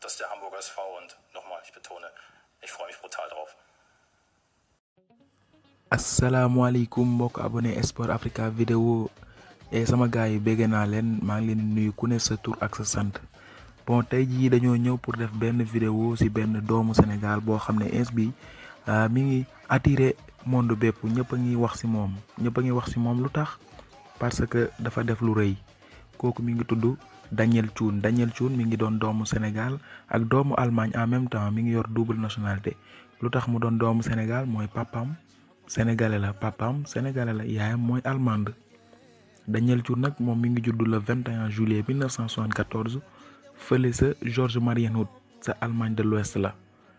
das ist der Hamburger SV und nochmal, ich betone, ich freue mich brutal drauf. asalaamaaleykum mbokk abonné Sport Africa vidéo e sama gars yi bégg naa leen maa ngi leen di nuyu ku ne sa tur ak sa sant bon tey jii dañoo ñëw pour def benn vidéo ci benn doomu Sénégal boo xam ne ins bi mi ngi attiré monde bépp ñëpp a ngi wax ci moom ñëpp a ngi wax ci moom lu tax parce que dafa def lu rëy kooku mi ngi tudd Daniel Thioune Daniel Thioune mi ngi doon doomu Sénégal ak doomu Allemagne en même temps mi ngi yor double nationalité lu tax mu doon doomu Sénégal mooy papam sénégalais la papaam sénégalais la yaayam mooy allemande Daniel Thioune nag moom mi ngi judd le 21 juillet 1974 fële sa Georges Marienhood sa Allemagne de l'Ouest la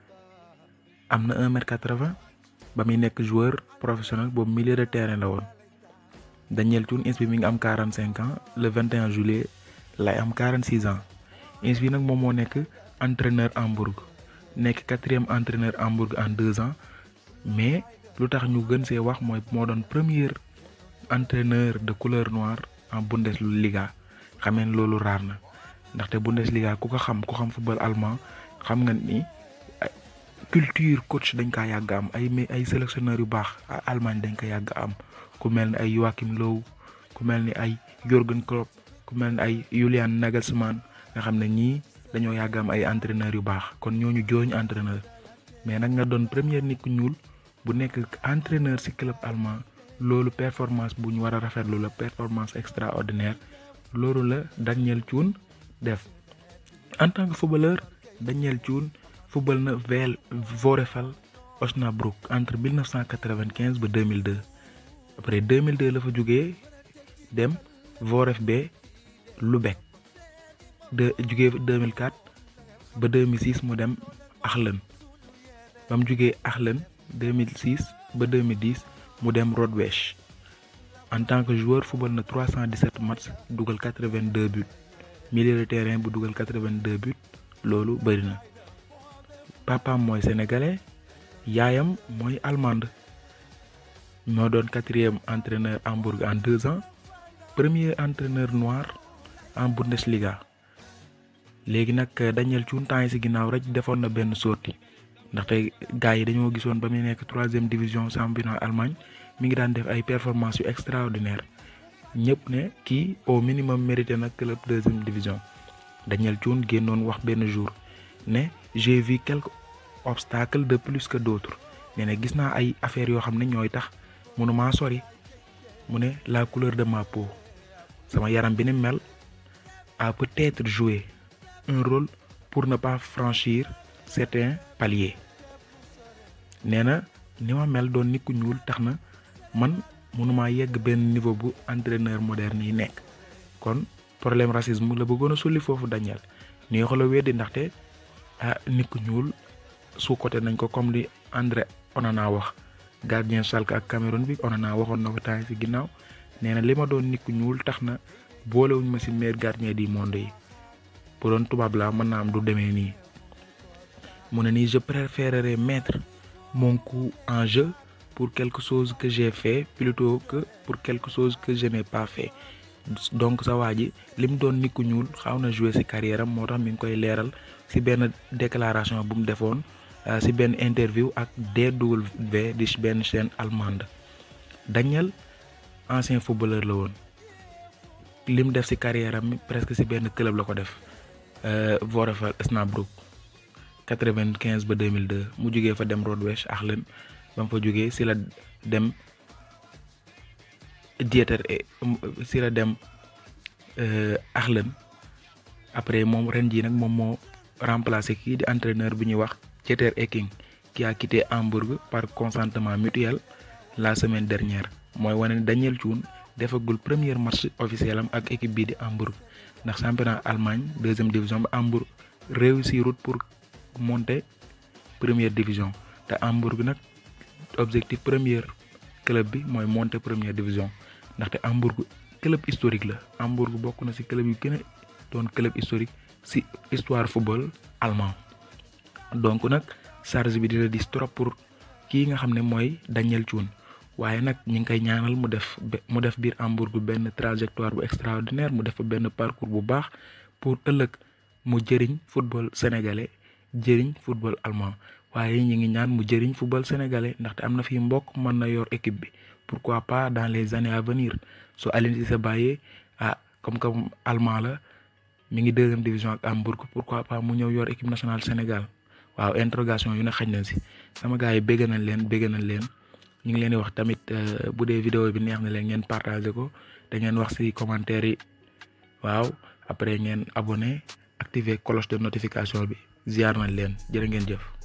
am na 1 mètre 80 ba muy nekk joueur professionnel boobu milieu de terrain la woon Daniel Thioune ins bi mi ngi am 45 ans le 21 juillet lay am 46 ans ins bi nag moom moo nekk entraîneur Hambourg nekk quatrième entraîneur Hambourg en deux ans mais lu tax ñu gën see wax mooy moo doon premier entraîneur de couleur noire en Bundesliga xameen loolu raar na ndaxte Bundesliga ku ko xam ku xam football allemand xam nga ni culture coach dañ kaa yàgg am ay ay sélectionneurs yu baax Allemagne dañ ko yàgg am ku mel ni ay Joachim Löw ku mel ni ay Jürgen Klopp ku mel ni ay Julian Nagelsmann nga xam ne ñii dañoo yàgg am ay entraîneurs yu baax kon ñooñu jooñ entraîneur mais nag nga doon premier nit ku ñuul. bu nekk entraîneur ci club allemand loolu performance bu ñu war a rafetlu la performance extraordinaire loolu la Daniel Thioune def en tant que footballeur Daniel Thioune football na VL Vorefal Osnabrück entre 1995 ba 2002 après 2002 la fa jógee dem VfB Lübeck de jógee 2004 ba 2006 mu dem Achlen ba mu jógee Achlen 2006 ba 2010 mu dem Rodwesch en tant que joueur football na 317 matchs dugal 82 buts milieu de terrain bu dugal 82 buts loolu bëri na papaam mooy sénégalais yaayam mooy allemande moo doon quatrième entraîneur Hambourg en deux ans premier entraîneur noir en Bundesliga léegi nag Daniel Thioune temps yi ci ginnaaw rek defoon na benn sortie ndaxte gars yi dañoo gisoon ba muy nekk troisième division championnat Allemagne mi ngi daan def ay performances yu extraordinaire ñëpp ne kii au minimum mérité na club deuxième division Daniel Thioune génnoon wax benn jour ne j'ai vu quelques obstacles de plus que d'autres nee na gis naa ay affaires yoo xam ne ñooy tax mënumaa sori mu ne la couleur de ma peau sama yaram bi ni mel a peut-être joué un rôle pour ne pas franchir certains paliers nee na ni ma mel doon nit ku ñuul tax na man mënumaa yegg benn niveau bu entraîneur moderne yi nekk kon problème racisme la bëggoon a sulli foofu Daniel ni yoo la weddi ndaxte ah nit ku ñuul su côté nañ ko comme li André Onana wax gardien Schalke ak Cameroun bi Onana waxoon na ko temps ci ginnaaw nee na li ma doon nit ku ñuul tax na boolewuñ ma ci meilleur gardien du monde yi bu doon tubaab laa mën naa am du demee nii. mu ne nii je préférerais mettre mon coup en jeu pour quelque chose que j'ai fait plutôt que pour quelque chose que je n'ai pas fait donc sa waa ji li mu doon nit ku ñuul xaw na jouer ci carrière am moo tax mi ngi koy leeral ci benn déclaration bu mu defoon ci benn interview ak DW di benn chaîne allemande Daniel ancien footballeur la woon li mu def ci carrière am presque ci benn club la ko def Vorefal Osnabrück 95 ba 2002 mu jógee fa dem Rodwesch Achlen ba mu fa jógee si la dem Dieter si la dem Achlen après moom ren jii nag moom moo remplacé kii di entraîneur bu ñuy wax Dieter Hecking qui a quitté Hambourg par consentement mutuel la semaine dernière mooy wane ne Daniel Thioune defagul premier match officiel am ak équipe bii di Hambourg ndax championnat Allemagne deuxième division ba Hambourg réussirut pour. monter première division te Hambourg nag objectif première club bi mooy monter première division ndaxte Hambourg club historique la Hambourg bokk na ci club yu gën a doon club historique ci histoire football allemand donc nag charge bi dina dis trop pour kii nga xam ne mooy Daniel Thioune waaye nag ñi ngi koy ñaanal mu def mu def biir Hambourg benn trajectoire bu extraordinaire mu def fa benn parcours bu baax pour ëllëg mu jëriñ football sénégalais jëriñ football allemand waaye ñi ngi ñaan mu jëriñ football sénégalais ndaxte am na fi mbokk mën na yor équipe bi pourquoi pas dans les années à venir su Aliou Cissé bàyyee ah comme que allemand la mi ngi deuxième division ak Hambourg pourquoi pas mu ñëw yor équipe nationale Sénégal waaw interrogation yu ne xañ nañ si sama gars yi bégg nañ leen bégg nañ leen ñu ngi leen di wax tamit bu dee vidéo bi neex na leen ngeen partagé ko da ngeen wax si commentaire yi waaw après ngeen abonné activer cloche de notification bi ziar nañ leen jërë ngeen jëf.